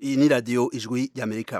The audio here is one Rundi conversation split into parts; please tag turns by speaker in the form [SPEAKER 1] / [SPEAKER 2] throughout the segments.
[SPEAKER 1] iyi ni radiyo ijwi ry'amerika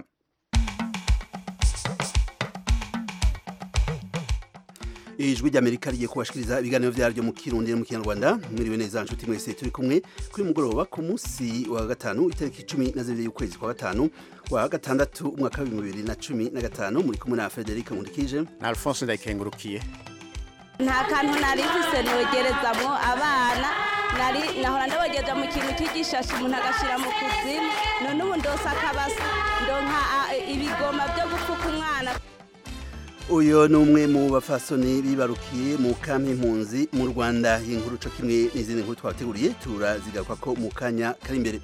[SPEAKER 1] ijwi ry'amerika rigiye kubashikiriza ibiganiro vyaryo mu kirundi no mu kinyarwanda mwiriwe neza nshuti mwese turi kumwe kuri mugoroba ku munsi wa gatanu itariki cumi na zibiri y'ukwezi kwa gatanu wa gatandatu umwaka w'ibihumbi bibiri na cumi na gatanu muri kumwe na frederic nkundikije
[SPEAKER 2] na alphonse ndayikengurukiye
[SPEAKER 3] nta kantu nari mfise nogerezamwo abana nari nahora ndabogeje mu kintu cy'igishashi umuntu agashyira mu kuzimu none ubu ndose akabasa ndonka ibigoma byo gupfuka umwana
[SPEAKER 1] uyu ni umwe mu bafasoni bibarukiye mu kampi impunzi mu rwanda inkuru co kimwe n'izindi nkuru twabateguriye turazigaruka ko mu kanya kari imbere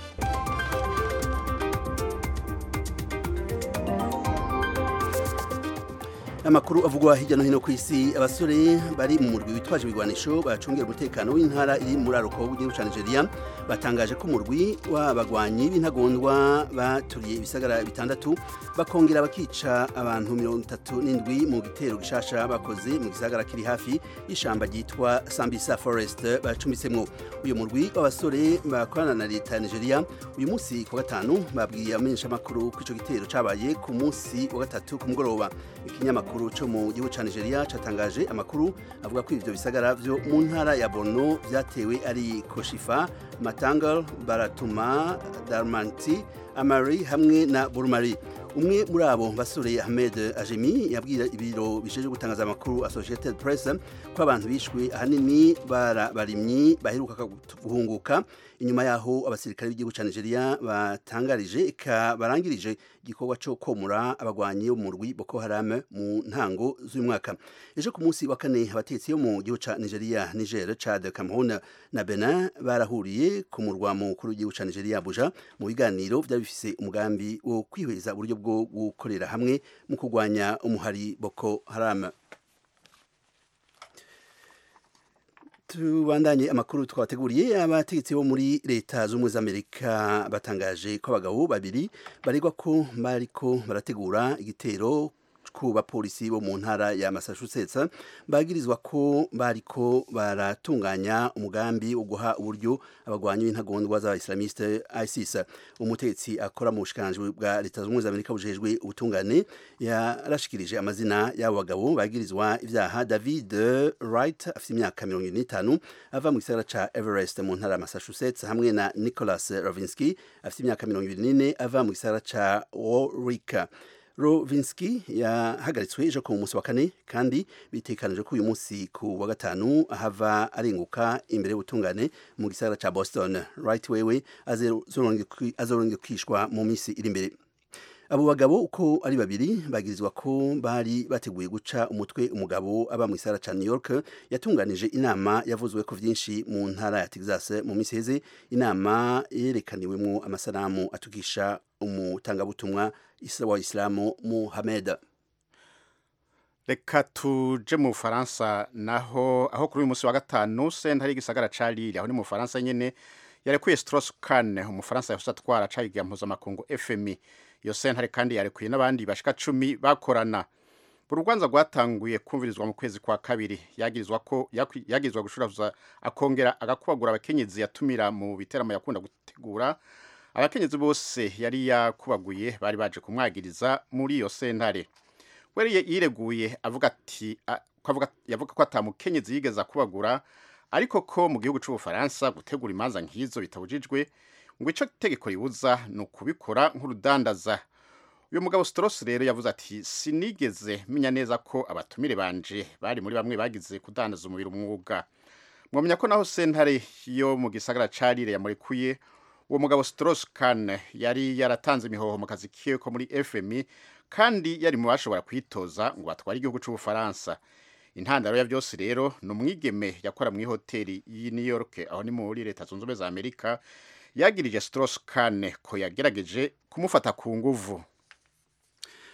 [SPEAKER 1] amakuru avugwa hirya no hino ku isi abasore bari mu murwi witwaje ibigwanisho bacungera umutekano w'intara iri muri aroko w'igihugu ca Nigeria batangaje ko umurwi w'abagwanyi b'intagondwa baturiye ibisagara bitandatu bakongera bakica abantu mirongo itatu n'indwi mu gitero gishasha bakoze mu gisagara kiri hafi y'ishamba ryitwa Sambisa Forest bacumbitsemwo uyu murwi w'abasore bakorana na leta ya Nigeria uyu munsi ku gatanu babwiye amenyesha makuru ko ico gitero cabaye ku munsi wa gatatu ku mugoroba ikinyamakuru amakuru cyo mu gihugu ca Nigeria catangaje amakuru avuga ko ivyo bisagara vyo mu ntara ya Borno vyatewe ari Koshifa, Matangal, Baratuma, Darmanti, Amari hamwe na Burmari. umwe muri abo basore Ahmed Ajemi yabwira ibiro bisheje gutangaza amakuru Associated Press ko abantu bishwe ahanini barabarimyi baheruka guhunguka inyuma yaho abasirikare b'igihugu ca Nigeria batangarije ka barangirije igikorwa cyo komura abagwanyi bo mu rwi Boko Haram mu ntango z'uyu mwaka ejo ku munsi wa kane abatetsi bo mu gihugu ca Nigeria Niger Chad Cameroon na Benin barahuriye ku murwa mukuru w'igihugu ca Nigeria Abuja mu biganiro vyari bifise umugambi wo kwihweza uburyo bwo gukorera hamwe mu kurwanya umuhari Boko Haram tubandanye amakuru twabateguriye abategetsi bo muri leta z'ubumwe z'amerika batangaje ko abagabo babiri baregwa ko bariko barategura igitero ku bapolisi bo mu ntara ya Massachusetts bagirizwa ko bariko baratunganya umugambi wo guha uburyo abagwanyi b'intagondwa z'abaislamiste ISIS umutegetsi akora mu bushikanje bwa leta z'ubumwe z'Amerika bujejwe ubutungane yarashikirije amazina y'abo bagabo bagirizwa ivyaha David Wright afite imyaka 45 ava mu gisagara ca Everest mu ntara ya Massachusetts hamwe na Nicholas Rovinsky afite imyaka 24 ava mu gisagara ca Warwick Rovinski yahagaritswe ejo ku munsi wa kane kandi bitekanije ko uyu munsi ku wa gatanu ahava arenguka imbere y'ubutungane mu gisagara ca Boston right wewe azorongekishwa mu minsi iri imbere abo bagabo uko ari babiri bagirizwa ko bari bateguye guca umutwe umugabo aba mu gisagara ca New York yatunganije inama yavuzwe ko vyinshi mu ntara ya Texas mu minsi heze inama yerekaniwemwo amasanamu atukisha umutangabutumwa wa Islamu Muhammad
[SPEAKER 2] reka tuje mu Bufaransa naho aho kuri uyu munsi wa gatanu sentare y'igisagara ca Lille aho ni mu Bufaransa nyene yarekuye Strauss-Kahn umufaransa yahose atwara cayiga mpuzamakungu FMI iyo sentare kandi yarekuye n'abandi bashika cumi bakorana urugwanza rwatanguye kumvirizwa mu kwezi kwa kabiri yagirizwa ko yagirizwa gushuraza akongera agakubagura abakenyezi yatumira mu biteramo yakunda gutegura abakenyezi bose yari yakubaguye bari baje kumwagiriza muri iyo sentare we yireguye avuga ati yavuga ko atamukenyezi yigeze akubagura ariko ko mu gihugu c'ubufaransa gutegura imanza nk'izo bitabujijwe ngo ico tegeko ribuza ni ukubikora nk'urudandaza uyu mugabo Strauss rero yavuze ati sinigeze menya neza ko abatumire banje bari muri bamwe bagize kudandaza umubiri umwuga mwamenya ko naho sentare yo mu gisagara ca Lille yamurekuye uwo mugabo Strauss-Kahn yari yaratanze imihoho mu kazi kiwe ko muri FMI kandi yari mu bashobora kwitoza ngo batware igihugu c'ubufaransa intandaro ya byose rero ni umwigeme yakora mu ihoteli y'i New York aho ni muri leta zunze ubumwe za Amerika yagirije Strauss-Kahn ko yagerageje kumufata ku nguvu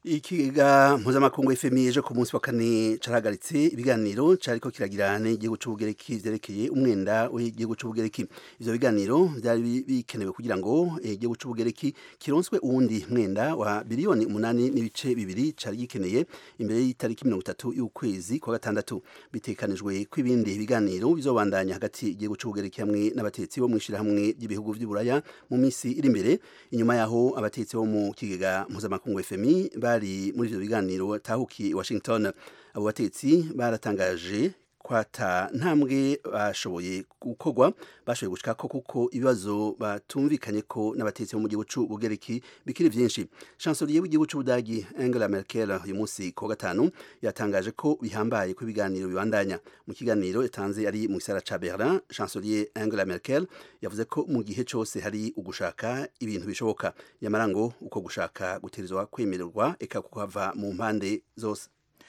[SPEAKER 1] Ikiga mpuzamakungu FMI ejo ku munsi wa kane carahagaritse ibiganiro cariko kiragira n'igihugu c'ubugereki vyerekeye umwenda w'igihugu c'ubugereki ivyo biganiro vyari bikenewe kugira ngo igihugu c'ubugereki kironswe uwundi mwenda wa biliyoni umunani n'ibice bibiri cari gikeneye imbere y'itariki mirongo itatu y'ukwezi kwa gatandatu bitekanijwe ko ibindi biganiro bizobandanya hagati y'igihugu c'ubugereki hamwe n'abatetsi bo mw'ishirahamwe ry'ibihugu vy'uburaya mu misi iri imbere inyuma yaho abatetsi bo mu kigega mpuzamakungu FMI bari muri ivyo biganiro tahuki Washington abo batetsi baratangaje kwata ntambwe bashoboye gukorwa bashoboye gushikako kuko ibibazo batumvikanye ko n'abatetsi bo mu gihugu c'ubugereki bikiri vyinshi chancelier w'igihugu c'ubudagi Angela Merkel uyu munsi ku gatanu yatangaje ko bihambaye ko ibiganiro bibandanya mu kiganiro yatanze ari mu gisara ca Berlin chancelier Angela Merkel yavuze ko mu gihe cose hari ugushaka ibintu bishoboka yamara ngo uko gushaka guterizwa kwemererwa eka kuhava mu mpande zose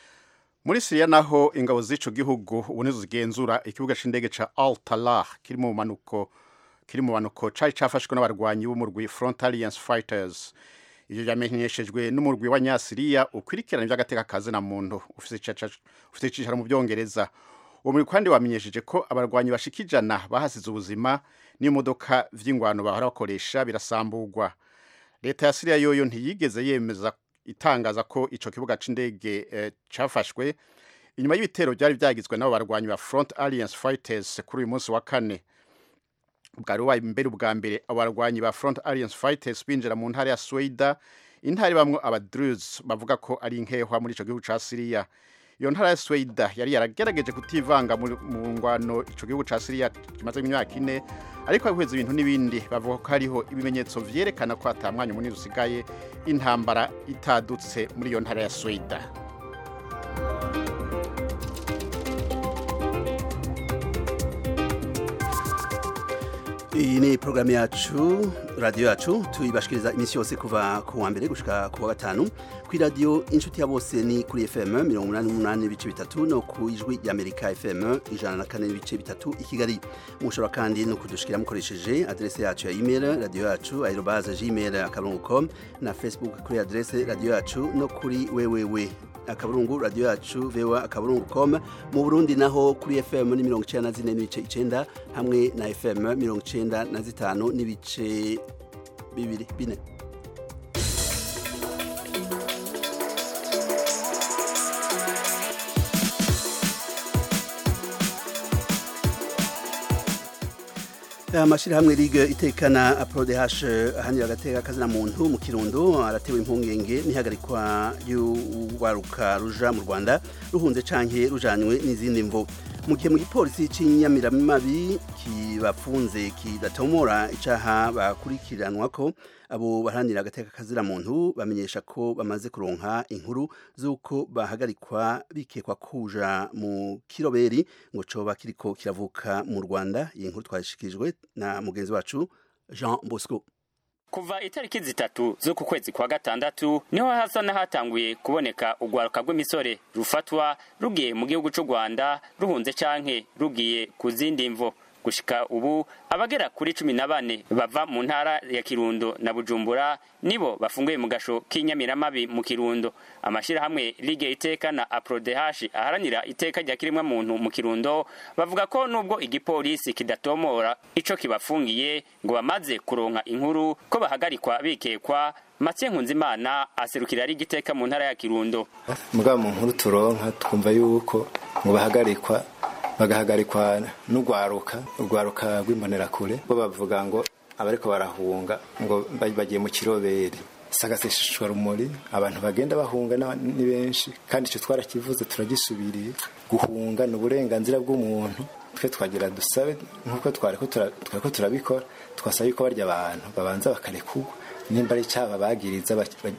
[SPEAKER 2] muri siriya naho ingabo z'ico gihugu ubu nizo zigenzura ikibuga c'indege ca al talah kiri mu manuko kiri mu manuko cari cafashwe n'abarwanyi b'umurwi front alliance fighters ivyo vyamenyeshejwe n'umurwi wa nyasiriya ukwirikirana ivy'agateka kazi na muntu ufise icicaro mu vyongereza uwo murwi kandi wamenyesheje ko abarwanyi bashika ijana bahasize ubuzima n'imodoka vy'ingwano bahora bakoresha birasamburwa leta ya siriya yoyo ntiyigeze yemeza itangaza ko ico kibuga c'indege eh, cafashwe inyuma y'ibitero byari byagizwe n'abo barwanyi ba Front Alliance Fighters kuri uyu munsi wa kane bwari bubaye mbere ubwa mbere abo barwanyi ba Front Alliance Fighters binjira mu ntara ya Sweda intara bamwe abadruz bavuga ko ari inkehwa muri ico gihugu ca Syria iyo ntara ya Sweda yari yaragerageje kutivanga mu ngwano ico gihugu ca Syria kimaze imyaka ine ariko abihweza ibintu n'ibindi bavuga ko hariho ibimenyetso vyerekana ko ata mwanya munini usigaye intambara itadutse muri iyo ntara ya Sweda
[SPEAKER 1] iyi ni porogaramu yacu radiyo yacu tuyibashikiriza iminsi yose kuva ku wa mbere gushika ku wa gatanu kuri radiyo inshuti ya bose ni kuri fm mirongo umunani n'umunani n'ibice bitatu no ku ijwi ry'amerika fm ijana na kane n'ibice bitatu i kigali mushobora kandi no kudushikira mukoresheje adrese yacu ya email radiyo yacu aerobaze gmail akarongo com na facebook kuri adrese radiyo yacu no kuri wewewe akaburungu radiyo yacu vewa akaburungu com mu burundi naho kuri fm ni mirongo icenda na zine n'ibice icenda hamwe na fm mirongo icenda na zitanu n'ibice bibiri bine amashirahamwe ligue itekana aprodh ahanira agateka kazina muntu mu kirundo aratewe impungenge n'ihagarikwa y'urwaruka ruja mu rwanda ruhunze canke rujanywe n'izindi mvo mu gihe mu gipolisi c'inyamiramabi kibafunze kidatomora icaha bakurikiranwa ko abo baharanira agateka kazira muntu bamenyesha ko bamaze kuronka inkuru z'uko bahagarikwa bikekwa kuja mu kiroberi ngo coba kiriko kiravuka mu rwanda iyi nkuru twashikirijwe na mugenzi wacu jean bosco
[SPEAKER 4] kuva itariki zitatu zo ku kwezi kwa gatandatu niho hasa n'ahatanguye kuboneka urwaruka rw'imisore rufatwa rugiye mu gihugu c'u rwanda ruhunze canke rugiye ku zindi mvo gushika ubu abagera kuri cumi na bane bava mu ntara ya kirundo na bujumbura nibo bafunguye mu gasho k'inyamiramabi mu kirundo amashirahamwe lige iteka na aprodehashi aharanira iteka rya kirimwa muntu mu kirundo bavuga ko nubwo igipolisi kidatomora ico kibafungiye ngo bamaze kuronka inkuru ko bahagarikwa bikekwa Mathieu Nkunzimana aserukira ari igiteka mu ntara ya Kirundo
[SPEAKER 5] mugabo mu nkuru turonka twumva yuko ngo bahagarikwa bagahagarikwa n'urwaruka urwaruka rw'imbonerakure bo bavuga ngo abariko barahunga ngo bagiye mu kiroberi sagasesheshwa rumuri abantu bagenda bahunga ni benshi kandi icyo twarakivuze turagisubiriye guhunga ni uburenganzira bw'umuntu twe twagira dusabe nk'uko twariko turabikora twasaba yuko barya abantu babanza bakarekurwa nimba ari icyaha bagiriza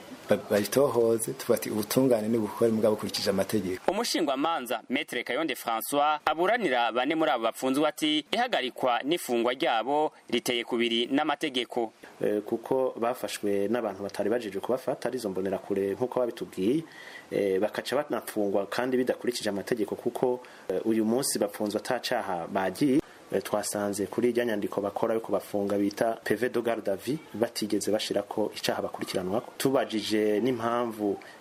[SPEAKER 5] babitohoze tubati ubutungane n'ubukore mugabo bukurikije amategeko
[SPEAKER 4] umushingwamanza metre kayonde françois aburanira bane muri abo bapfunzwe ati ihagarikwa n'ifungwa ryabo riteye kubiri n'amategeko
[SPEAKER 6] e, kuko bafashwe n'abantu batari bajeje kubafata arizo mbonera kure nk'uko babitubwiye e, bakaca banafungwa kandi bidakurikije amategeko kuko e, uyu munsi bapfunzwe atacaha bagiye twasanze kuri irya nyandiko bakora yo kubafunga bita peve de garde vie batigeze bashira ko icaha bakurikiranwa tubajije n'impamvu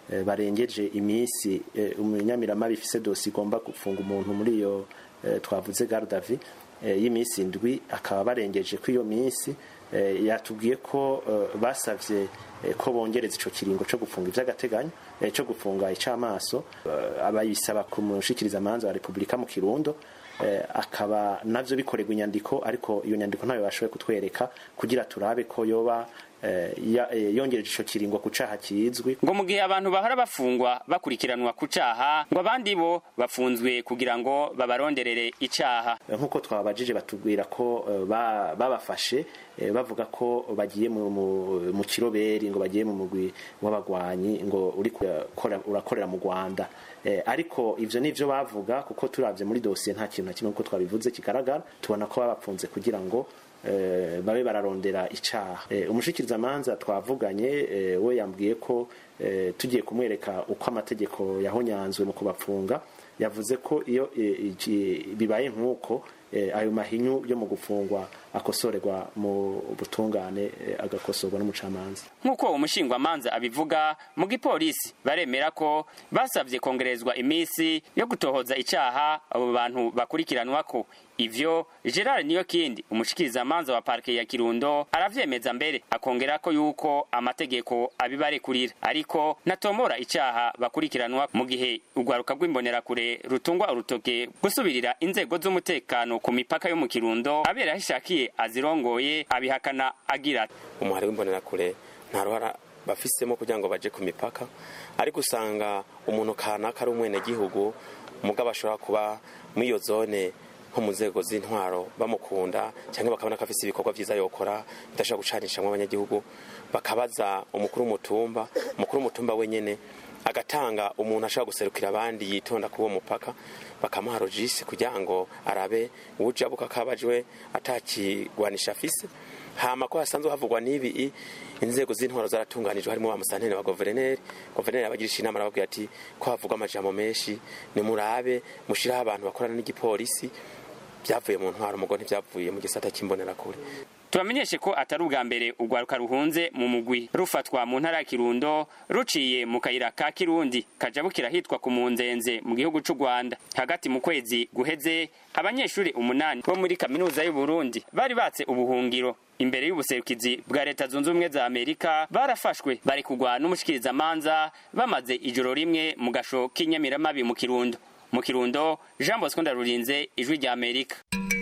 [SPEAKER 6] eh, barengeje iminsi eh, umunyamiramabi ifise dosi igomba gufunga umuntu muri iyo eh, twavuze gardavi eh, y'iminsi indwi akaba barengeje ko iyo minsi eh, yatubwiye ko eh, basavye eh, ko bongereza ico kiringo co gufunga ivy'agateganyo eh, co gufunga icamaso eh, abayisaba ku mushikiriza manza wa Republika mu Kirundo eh, akaba navyo bikorerwa inyandiko ariko iyo nyandiko ntayo bashoboye kutwereka kugira turabe ko yoba eh, ya- eh, yongereje ico kiringo ku caha kizwi
[SPEAKER 4] ngo mu gihe abantu bahora bafungwa bakurikiranwa ku caha ngo abandi bo bafunzwe kugira ngo babaronderere icaha
[SPEAKER 6] nk'uko twabajije batubwira ko eh, ba- babafashe eh, bavuga ko bagiye mu- mu mu kiroberi ngo bagiye mu mugwi w'abagwanyi ngo uri kurakora- urakorera mu Rwanda Eh, ariko ivyo nivyo bavuga kuko turavye muri dosiye nta kintu na kimwe kuko twabivuze kigaragara tubona ko babapfunze kugira ngo eh, babe bararondera icaha eh, umushikirizamanza twavuganye eh, we yambwiye ko eh, tugiye kumwereka uko amategeko yahonyanzwe mu kubapfunga yavuze ko iyo eh, iki- bibaye nk'uko eh, ayo mahinyu yo mu gufungwa akosorerwa mu butungane eh, agakosorwa n'umucamanza
[SPEAKER 4] nk'uko umushingwamanza abivuga mu gipolisi baremera ko basabye kongerezwa iminsi yo gutohoza icaha abo bantu bakurikiranwako ivyo gerard niyo kindi umushikirizamanza wa parike ya kirundo aravyemeza mbere akongera ko yuko amategeko abibarekurira ariko natomora icaha bakurikiranwa mu gihe urwaruka rw'imbonerakure rutungwa urutoke gusubirira inzego z'umutekano ku mipaka yo mu kirundo abera aho ishakiye azirongoye abihakana agira ati
[SPEAKER 7] umuhari w'imbonerakure nta ruhara bafisemo kugira ngo baje ku mipaka ariko usanga umuntu kanaka ari umwenegihugu mugabo ashobora kuba muri iyo zone nko mu nzego z'intwaro bamukunda cyangwa bakabona ko afite ibikorwa byiza yokora bidashobora gucanishamo abanyagihugu bakabaza umukuru w'umutumba umukuru w'umutumba wenyine agatanga umuntu ashobora guserukira abandi yitonda kuri uwo mupaka bakamuha rogisi kugira ngo arabe uwujabuka kabajwe atakigwanisha afise hama ko hasanzwe havugwa n'ibi i, inzego z'intwaro zaratunganijwe harimo ba musantene wa guverineri guverineri abagirisha inama arababwira ati ko havugwa amajambo menshi nimurabe mushiraho abantu bakorana n'igipolisi byavuye mu ntwaro mugo ntibyavuye mu gisata cy'imbonerakure
[SPEAKER 4] tubamenyeshe ko atari ubwa mbere urwaruka ruhunze mu mugwi rufatwa mu ntara ya kirundo ruciye mu kayira ka kirundi kaja bukira hitwa ku munzenze mu gihugu c'u rwanda hagati mu kwezi guheze abanyeshuri umunani bo muri kaminuza y'u burundi bari batse ubuhungiro imbere y'ubuserukizi bwa leta zunze ubumwe za amerika barafashwe bari kugwa n'umushikirizamanza bamaze ijoro rimwe mu gasho k'inyamiramabi mu kirundo mu kirundo jean bosco ndarurinze ijwi rya amerika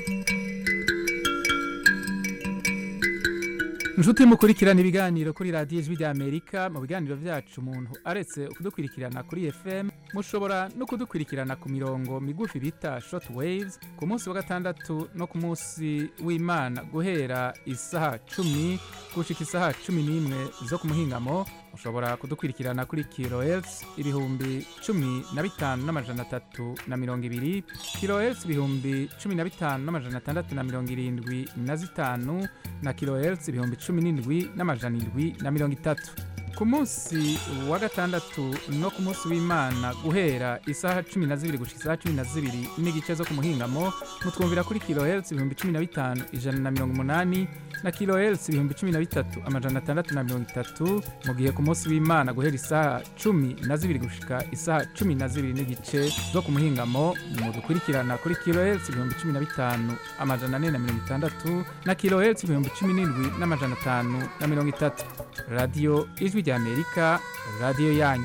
[SPEAKER 8] inshuti mukurikirana ibiganiro kuri radiyo ijwi rya amerika mu biganiro byacu umuntu aretse kudukurikirana kuri fm mushobora no kudukurikirana ku mirongo migufi bita short waves ku munsi wa gatandatu no ku munsi w'imana guhera isaha cumi gushika isaha cumi n'imwe zo ku muhingamo mushobora kudukurikirana kuri kilohertz ibihumbi cumi na bitanu n'amajana atatu na mirongo ibiri kilohertz ibihumbi cumi na bitanu n'amajana atandatu na mirongo irindwi na zitanu na kilohertz ibihumbi cumi n'indwi n'amajana indwi na mirongo itatu ku munsi wa gatandatu no ku munsi w'imana guhera isaha cumi na zibiri gushika isaha cumi na zibiri n'igice zo ku muhingamo mutwumvira kuri kilohertz ibihumbi cumi na bitanu ijana na mirongo umunani na kilohertz ibihumbi cumi na bitatu amajana atandatu na mirongo itatu mu gihe ku munsi w'imana guhera isaha cumi na zibiri gushika isaha cumi na zibiri n'igice zo ku muhingamo mudukurikirana kuri kilohertz ibihumbi cumi na bitanu amajana ane na mirongo itandatu na kilohertz ibihumbi cumi n'indwi n'amajana atanu na mirongo itatu radiyo ijwi rya amerika radiyo yanyu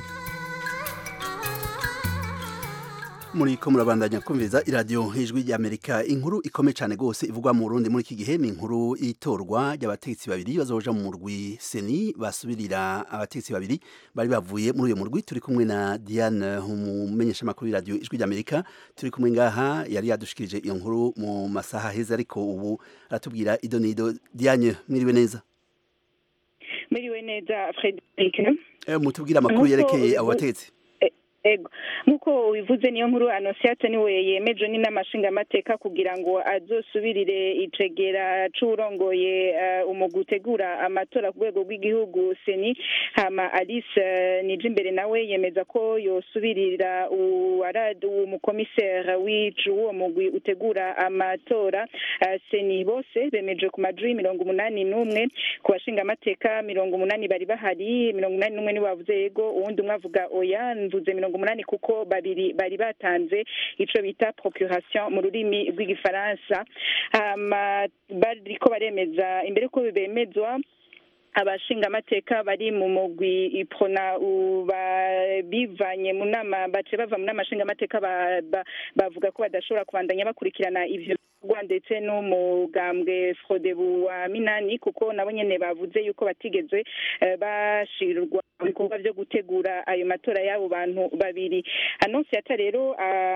[SPEAKER 1] muri ko murabandanya kumviriza iradiyo ijwi ry'amerika inkuru ikomeye cyane rwose ivugwa mu burundi muri iki gihe ni inkuru y'itorwa ry'abategetsi babiri bazoja mu murwi seni basubirira abategetsi babiri bari bavuye muri uyu murwi turi kumwe na diane umumenyeshamakuru y'iradiyo ijwi ry'amerika turi kumwe ngaha yari yadushikirije iyo nkuru mu masaha heza ariko ubu aratubwira ido n'ido diane mwiriwe neza
[SPEAKER 9] mwiriwe neza frederic
[SPEAKER 1] mutubwire amakuru
[SPEAKER 9] Nk'uko
[SPEAKER 1] yerekeye
[SPEAKER 9] ubu-
[SPEAKER 1] abo bategetsi
[SPEAKER 9] ego nk'uko ubivuze niyo nkuru anosiate niwe yemeje n'inamashingamateka kugira ngo azosubirire icegera c'uwurongoye uh, umugwi utegura amatora ku rwego rw'igihugu seni hama alice uh, nije imbere nawe yemeza ko yosubirira umukomisere w'icu uwo mugwi utegura amatora uh, seni bose bemeje ku majwi mirongo umunani n'umwe ku bashingamateka mirongo umunani bari bahari mirongo umunani n'umwe niwe bavuze yego uwundi umwe avuga oya mvuze mirongo umunani kuko babiri bari batanze ico bita procuration mu rurimi rw'igifaransa hama bariko baremeza imbere ko bemezwa abashingamateka bari mu mugwi iprona bivanye mu nama bace bava mu nama nshingamateka bavuga ko badashobora kubandanya bakurikirana ivyo bikorwa ndetse n'umugambwe frodebu wa minani kuko nabo nyene bavuze yuko batigeze bashirwa mu bikorwa vyo gutegura ayo matora y'abo bantu babiri anonsiyata rero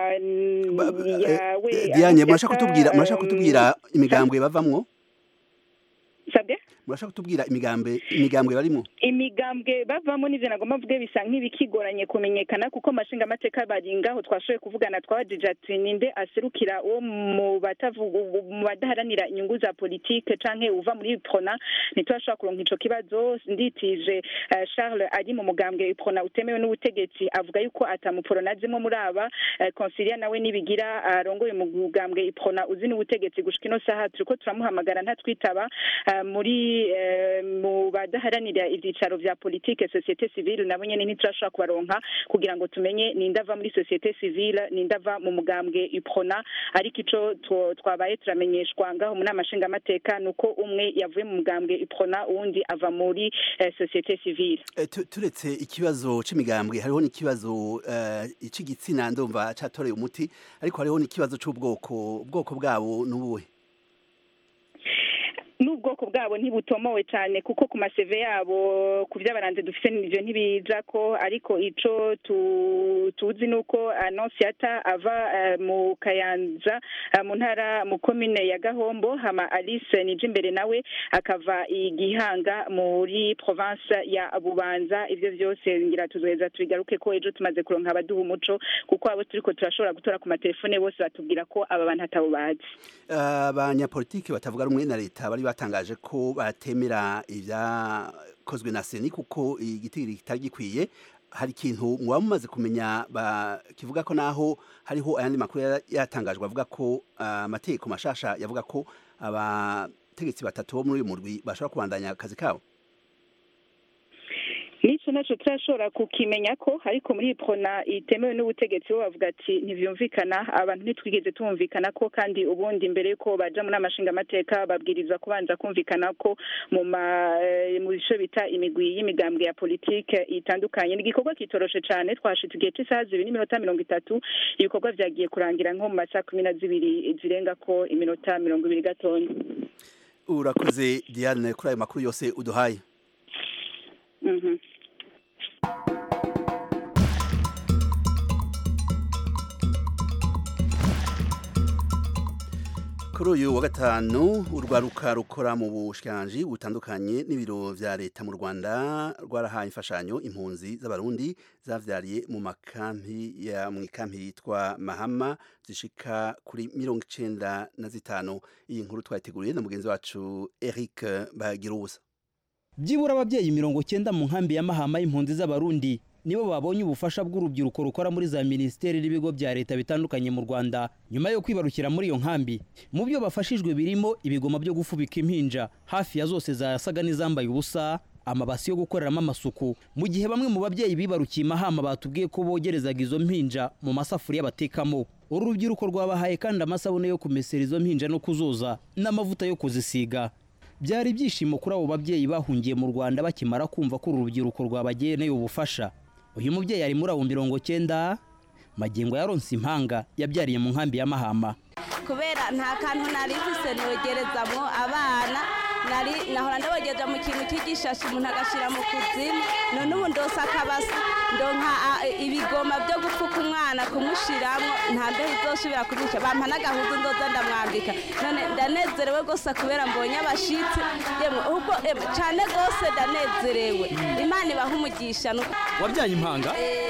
[SPEAKER 1] yawe diane murashaka kutubwira murashaka kutubwira imigambwe bavamwo
[SPEAKER 9] sabye
[SPEAKER 1] murashaka kutubwira imigambwe imigambwe barimo
[SPEAKER 9] imigambwe bavamo n'ivyo nagomba mvuge bisa nk'ibikigoranye kumenyekana kuko amashinga amateka bari ngaho twashoboye kuvugana twabajije ati ninde aserukira uwo mu mu badaharanira inyungu za politike canke uva muri prona ntitwashobora kuronka ico kibazo nditije uh, Charles ari mu mugambwe prona utemewe n'ubutegetsi avuga yuko atamuprona azimwe muri aba uh, consilia nawe nibigira arongoye uh, mu mugambwe prona uzi n'ubutegetsi gushika ino saha turiko turamuhamagara ntatwitaba uh, muri mu badaharanira ibyicaro vya politike societe civile nabo nyene ntiturashobora kubaronka kugira ngo tumenye ninde ava muri societe civile ninde ava mu mugambwe uprona ariko ico twabaye turamenyeshwa ngaho mu nama nshingamateka nuko umwe yavuye mu mugambwe uprona uwundi ava muri societe civile
[SPEAKER 1] turetse ikibazo c'imigambwe hariho n'ikibazo c'igitsina ndumva catoreye umuti ariko hariho n'ikibazo c'ubwoko ubwoko bwabo n'ubuhe
[SPEAKER 9] n'ubwoko bwabo ntibutomowe cyane kuko ku maseve yabo ku by'abaranze dufite n'ibyo ntibija ko ariko ico tuzi nuko anonsiyata ava mu kayanza mu ntara mu komine ya gahombo hama alice nije imbere nawe akava igihanga muri province ya bubanza ibyo byose ngira tuzoheza tubigaruke ko ejo tumaze kuronka abaduha umuco kuko abo turiko turashobora gutora ku matelefone bose batubwira ko aba bantu atabo bazi
[SPEAKER 1] abanyapolitiki batavuga rumwe na leta bari batangaje ko batemera ibyakozwe na seni kuko igiti kitari gikwiye hari ikintu mwaba mumaze kumenya kivuga ko naho hariho ayandi makuru yatangajwe avuga ko amategeko mashasha yavuga ko abategetsi batatu bo muri uyu murwi bashobora kubandanya akazi kabo
[SPEAKER 9] nico naco turashobora kukimenya ko ariko muri prona itemewe n'ubutegetsi bo bavuga ati ntivyumvikana abantu ntitwigeze tumvikana ko kandi ubundi mbere yuko baja muri amashinga amateka babwirizwa kubanza kumvikana ko mu mu bice bita imigwi y'imigambwe ya politike itandukanye ni igikorwa kitoroshe cane twashitse igihe c'isaha zibiri n'iminota mirongo itatu ibikorwa vyagiye kurangira nko mu masaha kumi na zibiri zirenga ko iminota mirongo ibiri gatonya
[SPEAKER 1] urakoze diane kuri ayo makuru yose uduhaye
[SPEAKER 9] mhm
[SPEAKER 1] kuri uyu wa gatanu urwaruka rukora mu bushikiranganji butandukanye n'ibiro vya leta mu rwanda rwarahaye imfashanyo impunzi z'abarundi zavyariye mu makampi ya mu ikampi yitwa mahama zishika kuri mirongo icenda na zitanu iyi nkuru twayiteguriye na mugenzi wacu eric bagirubusa
[SPEAKER 10] byibura ababyeyi mirongo cyenda mu nkambi ya mahama y'impunzi z'abarundi nibo babonye ubufasha bw'urubyiruko rukora muri za minisiteri n'ibigo bya leta bitandukanye mu rwanda nyuma yo kwibarukira muri iyo nkambi mu byo bafashijwe birimo ibigoma byo gufubika impinja hafi ya zose zasaga n'izambaye ubusa amabasi yo gukoreramo amasuku mu gihe bamwe mu babyeyi bibarukiye mahama batubwiye ko bogerezaga izo mpinja mu masafuriya batekamo uru rubyiruko rwabahaye kandi amasabune yo kumesera izo mpinja no kuzoza n'amavuta yo kuzisiga byari ibyishimo kuri abo babyeyi bahungiye mu rwanda bakimara kumva ko uru rubyiruko rwabageneye ubufasha uyu mubyeyi ari muri abo mirongo cyenda magingo yaronse impanga yabyariye mu nkambi ya mahama
[SPEAKER 3] kubera nta kantu nari mfise nogerezamwo abana nari nahora ndabogeje mu kintu cy'igishashi umuntu agashyira mu kuzimu none ubu ndose akabasi ndonka ibigoma byo gupfuka umwana kumushiramwo nta mbeho izosubira kurisha bampa n'agahuzu ndoza ndamwambika none ndanezerewe rwose kubera mbonye abashitsi yemwe ubwo cyane rwose ndanezerewe imana ibaha umugisha
[SPEAKER 10] wabyaye impanga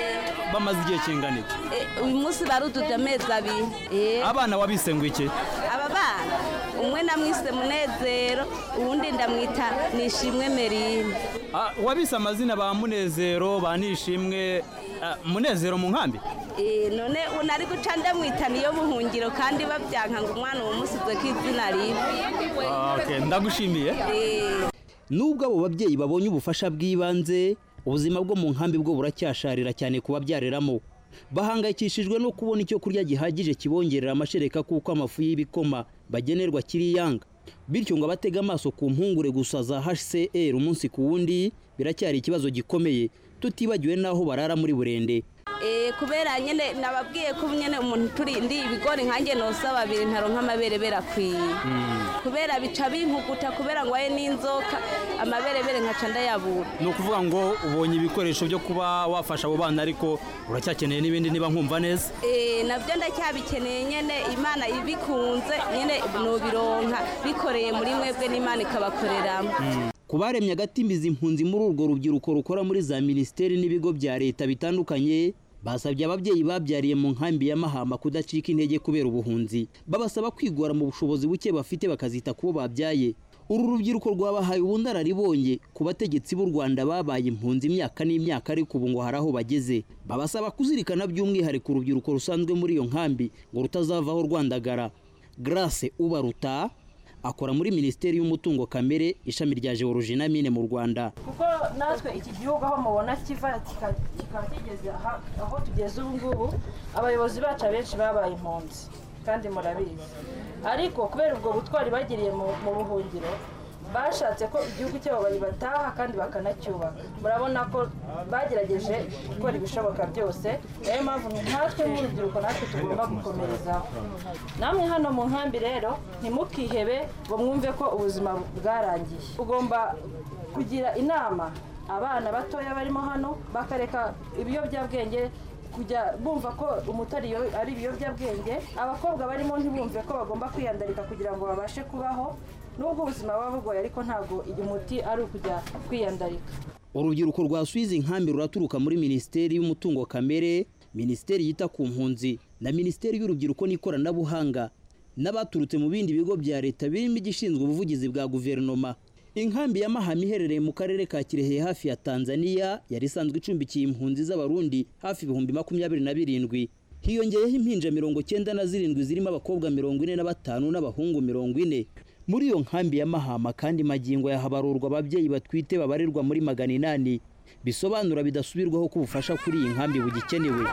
[SPEAKER 10] bamaze igihe kingana iki
[SPEAKER 3] Eh, uyu munsi baruduje amezi abiri Eh,
[SPEAKER 10] abana wabise ngo iki
[SPEAKER 3] aba bana umwe namwise munezero uwundi ndamwita nishimwe merine
[SPEAKER 10] Ah, wabise amazina ba munezero ba nishimwe ah, munezero mu nkambi
[SPEAKER 3] Eh, none unari guca ndamwita niyo buhungiro kandi babyanka ngo umwana uwo musize ko izina ribi
[SPEAKER 10] Ah, okay, ndagushimiye
[SPEAKER 3] Eh,
[SPEAKER 10] nubwo abo babyeyi babonye ubufasha bw'ibanze ubuzima bwo mu nkambi bwo buracyasharira cyane ku babyareramo bahangayikishijwe no kubona icyo kurya gihagije kibongerera amashereka kuko amafu y'ibikoma bagenerwa kiri yanga bityo ngo abatega amaso ku mpungure gusa za hcr umunsi ku wundi biracyari ikibazo gikomeye tutibagiwe n'aho barara muri burende
[SPEAKER 3] eh, kubera nyene nababwiye ko nyene umuntu turi ndi ibigori nkanjye nosa babiri ntaronka amaberebere akwiye kubera bica bimpuguta kubera ngo aye n'inzoka amaberebere nkaca ndayabura
[SPEAKER 10] ni ukuvuga ngo ubonye ibikoresho byo kuba wafasha abo bana ariko uracyakeneye n'ibindi niba nkumva neza
[SPEAKER 3] Eh, nabyo ndacyabikeneye nyene imana ibikunze nyene nobironka bikoreye muri mwebwe n'imana ikabakoreramo
[SPEAKER 10] ku baremye agatimbiza impunzi muri urwo rubyiruko rukora muri za minisiteri n'ibigo bya leta bitandukanye basabye ababyeyi babyariye mu nkambi ya mahama kudacika intege kubera ubuhunzi babasaba kwigora mu bushobozi buke bafite bakazita ku bo babyaye uru rubyiruko rwabahaye ubunararibonye ku bategetsi b'u rwanda babaye impunzi imyaka n'imyaka ariko ubu ngo hari aho bageze babasaba kuzirikana by'umwihariko urubyiruko rusanzwe muri iyo nkambi ngo rutazavaho rwandagara grace ubaruta akora muri minisiteri y'umutungo kamere ishami rya geologie na mine mu rwanda
[SPEAKER 11] kuko natwe iki gihugu aho mubona kiva kika- kikaba kigeze aha- aho tugeze ubu ngubu abayobozi bacu abenshi babaye impunzi kandi murabizi ariko kubera ubwo butwari bagiriye mu mu buhungiro bashatse ko igihugu cyabo bataha kandi bakanacyubaka murabona ko bagerageje gukora ibishoboka byose niyo mpamvu nkatwe nk'urubyiruko natwe tugomba gukomerezaho namwe hano mu nkambi rero ntimukihebe ngo mwumve ko ubuzima bwarangiye ugomba kugira inama abana batoya barimo hano bakareka ibiyobyabwenge kujya bumva ko umutari iyo- ari ibiyobyabwenge abakobwa barimo ntibumve ko bagomba kwiyandarika kugira ngo babashe kubaho nubwo ubuzima buba bugoye ariko ntabwo umuti ari ukujya kwiyandarika
[SPEAKER 10] urubyiruko rwasubiza inkambi ruraturuka muri minisiteri y'umutungo kamere minisiteri yita ku mpunzi na minisiteri y'urubyiruko n'ikoranabuhanga n'abaturutse mu bindi bigo bya leta birimo igishinzwe ubuvugizi bwa guverinoma inkambi ya mahama iherereye mu karere ka kirehe hafi ya tanzania yari isanzwe icumbikiye impunzi z'abarundi hafi ibihumbi makumyabiri na birindwi hiyongeyeho impinja mirongo cyenda na zirindwi zirimo abakobwa mirongo ine na batanu n'abahungu mirongo ine muri iyo nkambi ya mahama kandi magingo yahabarurwa ababyeyi batwite babarirwa muri magana inani bisobanura bidasubirwaho ko ubufasha kuri iyi nkambi bugikenewe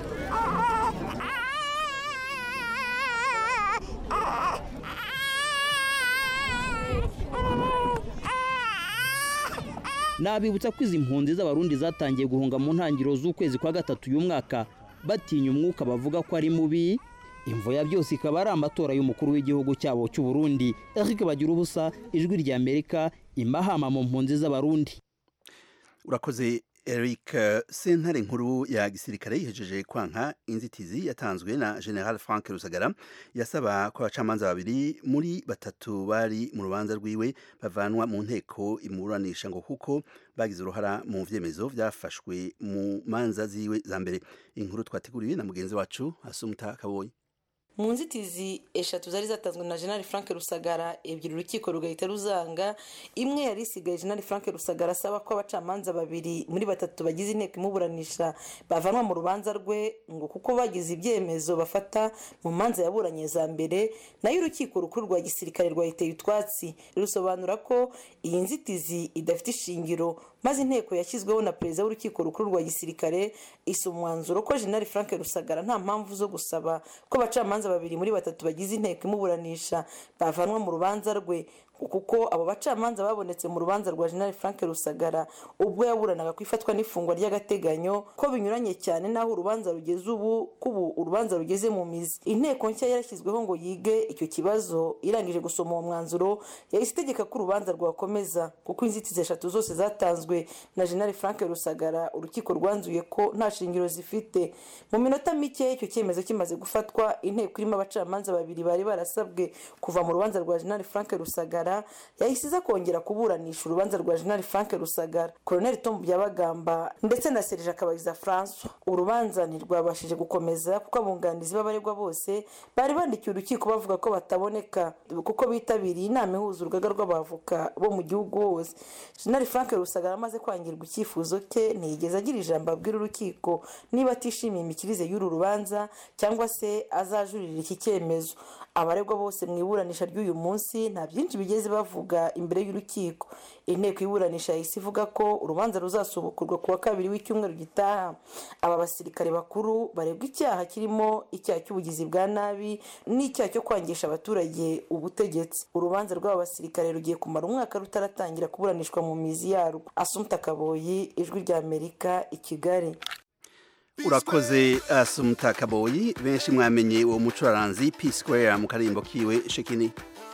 [SPEAKER 10] nabibutsa ko izi mpunzi z'abarundi zatangiye guhunga mu ntangiriro z'ukwezi kwa gatatu uyu mwaka batinya umwuka bavuga ko ari mubi imvo ya byose ikaba ari amatora y'umukuru w'igihugu cyabo cy'u Burundi Eric Bagira ubusa ijwi rya Amerika imahama mu mpunzi z'abarundi
[SPEAKER 1] urakoze Eric sentare nkuru ya gisirikare yihejeje kwanka inzitizi yatanzwe na General Frank Rusagara yasaba ko abacamanza babiri muri batatu bari mu rubanza rwiwe bavanwa mu nteko imuranisha ngo kuko bagize uruhara mu vyemezo vyafashwe mu manza ziwe za mbere inkuru twateguriwe na mugenzi wacu Asumta Kabonye
[SPEAKER 12] mu nzitizi eshatu zari zatanzwe na jenali frank rusagara ebyiri urukiko rugahita ruzanga imwe yari isigaye jenali frank rusagara asaba ko abacamanza babiri muri batatu bagize inteko imuburanisha bavanwa mu rubanza rwe ngo kuko bagize ibyemezo bafata mu manza yaburanye za mbere nayo urukiko rukuru rwa gisirikare rwahiteye utwatsi rusobanura ko iyi nzitizi idafite ishingiro maze inteko yashyizweho na perezida w'urukiko rukuru rwa gisirikare isa umwanzuro ko jenali frank rusagara nta mpamvu zo gusaba ko abacamanza babiri muri batatu bagize inteko imuburanisha bavanwa mu rubanza rwe kuko abo bacamanza babonetse mu rubanza rwa jenali frank rusagara ubwo yaburanaga ku ifatwa n'ifungwa ry'agateganyo ko binyuranye cyane n'aho urubanza rugeze ubu ko ubu urubanza rugeze mu mizi inteko nshya yarashyizweho ngo yige icyo kibazo irangije gusoma uwo mwanzuro yahise itegeka ko urubanza rwakomeza kuko inzitizi eshatu zose zatanzwe na jenali frank rusagara urukiko rwanzuye ko nta shingiro zifite mu minota mike icyo cyemezo kimaze gufatwa inteko irimo abacamanza babiri bari barasabwe kuva mu rubanza rwa jenali frank rusagara ntwara yahise iza kongera kuburanisha urubanza rwa jenerali frank rusagara koroneli tom byabagamba ndetse na serije akabagiza francois urubanza ntirwabashije gukomeza kuko abunganizi b'abaregwa bose bari bandikiye urukiko bavuga ko bataboneka kuko bitabiriye inama ihuza urugaga rw'abavoka bo mu gihugu hose jenerali frank rusagara amaze kwangirwa icyifuzo cye ntiyigeze agira ijambo abwira urukiko niba atishimiye imikirize y'uru rubanza cyangwa se azajurira iki cyemezo abaregwa bose mu iburanisha ry'uyu munsi nta byinshi bigeze bavuga imbere y'urukiko inteko iburanisha yahise ivuga ko urubanza ruzasubukurwa ku wa kabiri w'icyumweru gitaha aba basirikare bakuru baregwa icyaha kirimo icyaha cy'ubugizi bwa nabi n'icyaha cyo kwangisha abaturage ubutegetsi urubanza rw'aba basirikare rugiye kumara umwaka rutaratangira kuburanishwa mu mizi yarwo asumta kaboyi ijwi ry'amerika i kigali
[SPEAKER 1] urakoze asumuta kaboyi benshi mwamenye uwo mucuraranzi p square mu karimbo kiwe shekini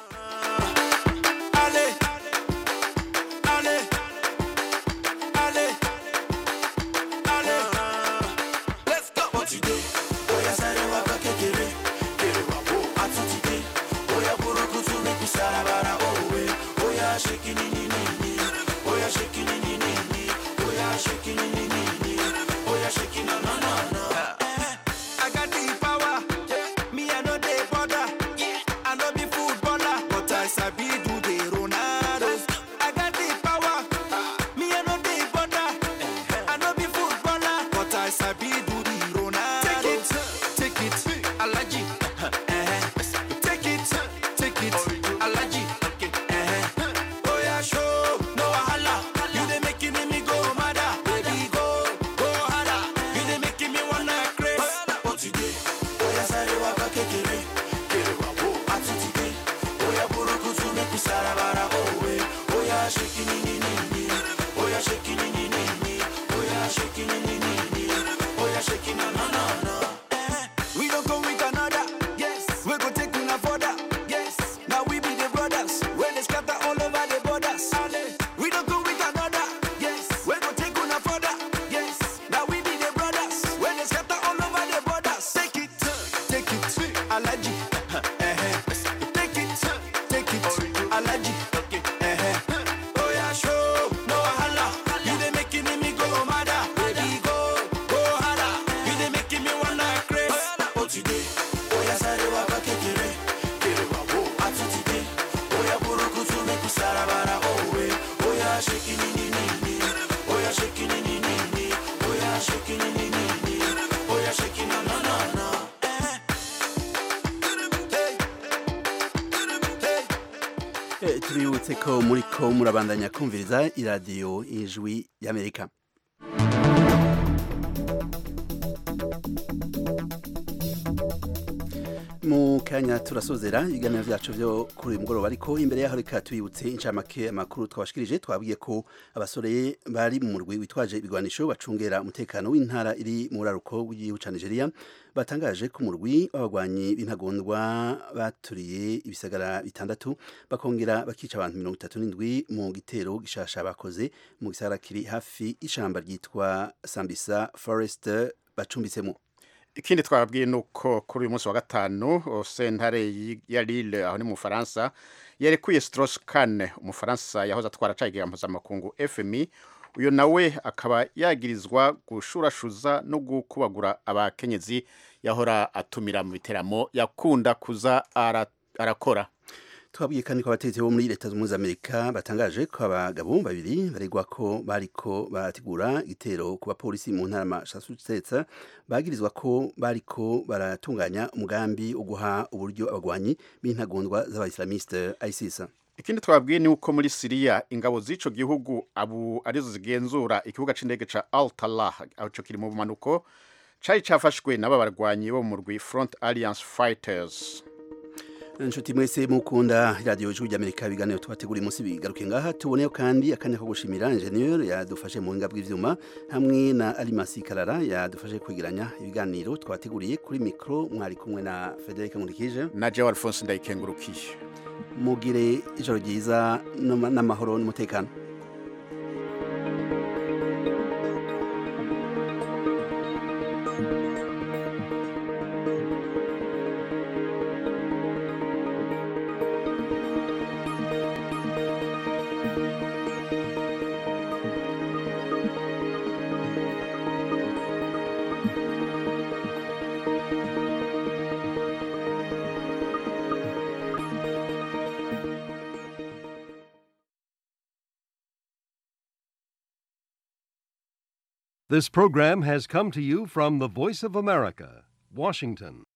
[SPEAKER 13] I got the power. Me, I know they bother. I know be footballer, but I sabi do the Ronaldo. I got the power. Me, I know they bother. I know be footballer, but I sabi do the Ronaldo. Take it, take it, Alaji. Take it, take it, Alaji. Oh yeah, show no wahala. You dey making me go mad. Baby, go, go harder. You dey making me wanna craze. What you did? Oya sáré wá bá kékeré. Kéré wá wò àtúntì dé. Oya burúkutu make we sarabara òwe. Oya ṣe kíni ní ní ní. Oya ṣe kíni ní ní ní. Oya ṣe kíni ní ní ní. Oya ṣe kíni na na na. We don't come with another. Yes. We go take una further. Yes. Now we be the brothers. When they scatter all over the borders. We don't come with another. Yes. We go take una further. Yes. Now we be the brothers. When they scatter all over the borders. Take it, take it, Alaji. Take it, take it, Alaji. Oh yeah, show no wahala. You dey making me go mad. Baby, go, go harder. You dey making me wanna craze. What you dey? Oh yeah, sáré wá bá kékeré. Kéré wá wò àtúntì dé. Oh yeah, burúkutu make we sarabara òwe. Oh yeah, shake it, ni ni ni. Oh yeah, shake it, ni ni ni. Oh yeah, shake it, ni ni ni. Oh yeah, shake it, na na na na.
[SPEAKER 1] Eh, tubibutse ko muri ko murabandanya kumviriza iradiyo ijwi y'amerika mu kanya turasozera ibiganiro byacu byo kuri uyu mugoroba ariko imbere yaho reka tubibutse inshamake amakuru twabashikirije twabwiye ko abasore bari mu murwi witwaje ibigwanisho bacungera umutekano w'intara iri mu buraruko bw'igihugu cya nigeria batangaje ko umurwi w'abagwanyi b'intagondwa baturiye ibisagara bitandatu bakongera bakica abantu mirongo itatu n'indwi mu gitero gishasha bakoze mu gisagara kiri hafi y'ishamba ryitwa sambisa forest bacumbitsemo
[SPEAKER 2] ikindi twababwiye ni uko kuri uyu munsi wa gatanu sentare ya Lille aho ni mu Bufaransa yarekuye Strauss Kahn umufaransa yahoze atwara cayiga mpuzamakungu FMI uyu nawe akaba yagirizwa gushurashuza no gukubagura abakenyezi yahora atumira mu biteramo yakunda kuza ara- arakora
[SPEAKER 1] twabwiye kandi ko abategetsi bo muri leta zunze ubumwe za amerika batangaje ko abagabo babiri baregwa ko bariko barategura igitero ku bapolisi mu ntara massachusetts bagirizwa ko bariko baratunganya umugambi wo guha uburyo abagwanyi b'intagondwa z'abaislamiste isis
[SPEAKER 2] ikindi twabwiye ni uko muri siriya ingabo z'ico gihugu abu arizo zigenzura ikibuga c'indege ca al talah aco kiri mu bumanuko cari cafashwe n'aba barwanyi bo mu murwi front alliance fighters
[SPEAKER 1] inshuti mwese mukunda radiyo ijwi ry'amerika ibiganiro tubategura umunsi bigaruke ngaha tuboneyo kandi akanya ko gushimira ingenieur yadufashe mu buhinga bw'ivyuma hamwe na alimasi karara yadufashe kwegeranya ibiganiro twateguriye kuri mikro mwari kumwe na frederic nkurikije
[SPEAKER 2] na jewe alphonse ndayikengurukiye
[SPEAKER 1] mugire ijoro ryiza n'ama- n'amahoro n'umutekano
[SPEAKER 14] This program has come to you from the Voice of America, Washington.